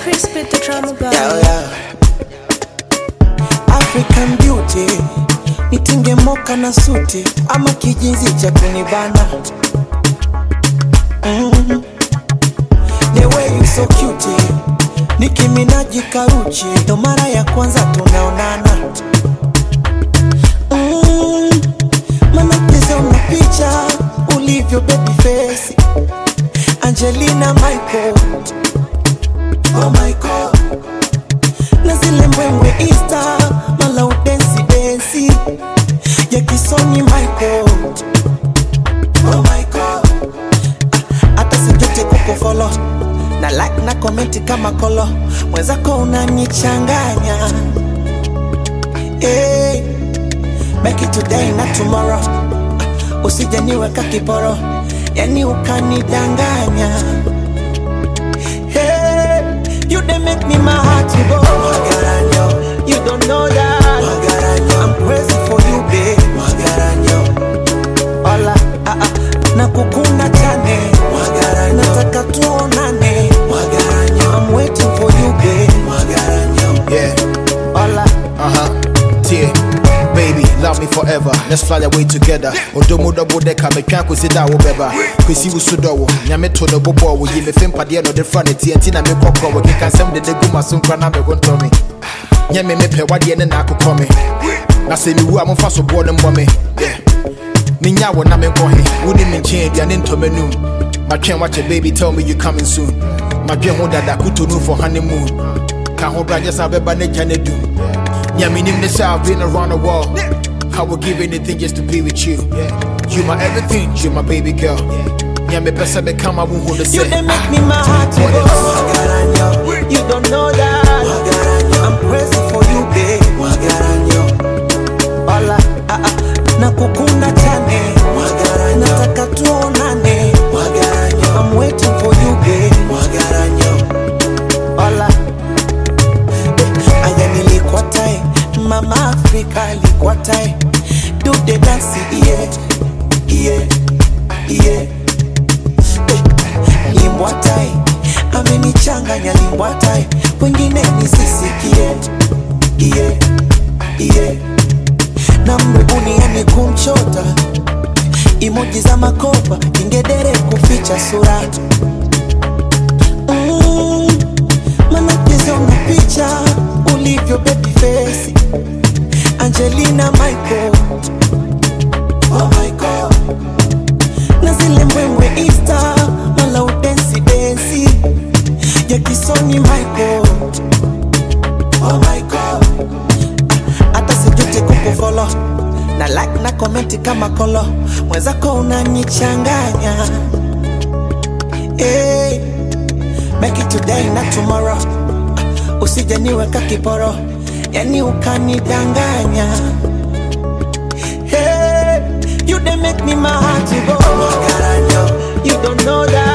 crispy the drama boy. Yeah, yeah. African beauty nitinge moka na suti ama kijinzi cha kunibana mm. The way you so cute Nicki Minaj karuchi ndo mara ya kwanza tunaonana mm. Manacheza una picha ulivyo baby face Angelina Michael Oh my God na zile mbwembwe Insta mala udensi densi ya kisoni Michael Oh my God Ah, hata sijote kukufolo na like na komenti kama kolo mwenzako unanichanganya hey, make it today na tomorrow Ah, usije niweka kiporo yani ukanidanganya Hey, you they make me my heart to go. Magaranyo, you don't know that. Magaranyo, I'm crazy for you, babe. Magaranyo, hola, ah ah, nakukuna chane. Magaranyo, nataka tuonane. Magaranyo, I'm waiting for you, babe. Magaranyo, Yeah, hola. uh huh. Yeah, baby, love me forever. Let's fly away together. Odomo double decker, me can't consider wo beba. Kwesi wo sudo wo, nyame to the bobo wo yi me fem pade no de front TNT na me kokko wo keka sem de de guma so nkra na me go ntomi. Nyame me pe wade ne na akokɔ me. Na se mi wu a momfa so bo ne mbɔ me. Yeah. Minya wo na me nkɔ he. Wo ni me nkyɛn aduane ntɔmɛ num. Matwɛn wakyɛ baby tell me you coming soon. Madwɛn ho dada kutonu for honeymoon. Ka ho bra just abɛba ne gya ne dum. Yeah, me name this I've been around the world. I would give anything just to be with you. You my everything, you my baby girl. Yeah, me best become I won't hold the You set. they make me my heart to What go. else? Magaranyo, you don't know that. Magaranyo, I'm crazy for you, babe. Magaranyo, hola, ah ah, nakukuna chane. Magaranyo, nataka tuonane. Magaranyo, I'm waiting for you, babe. Magaranyo, hola. Eh, Aya nilikuwa tai, mama Afrika alikuwa tai. Do the dance, yeah, yeah, yeah limbwatai amenichanganya limbwatai wengine nisisikie iye iye na mrebuniani kumchota imoji za makopa ingedere kuficha sura mm, manacheza una picha ulivyo baby face angelina michael oh my God na zile mbwembwe Insta mala udensi densi ya kisoni Michael. Oh my God, Ah, hata sijute kukufolo na like na komenti kama kolo, mwenzako unanichanganya hey, make it today na tomorrow, Ah, usije niweka kiporo, yani ukanidanganya Hey, you they make me my heart to go. Magaranyo, you don't know that.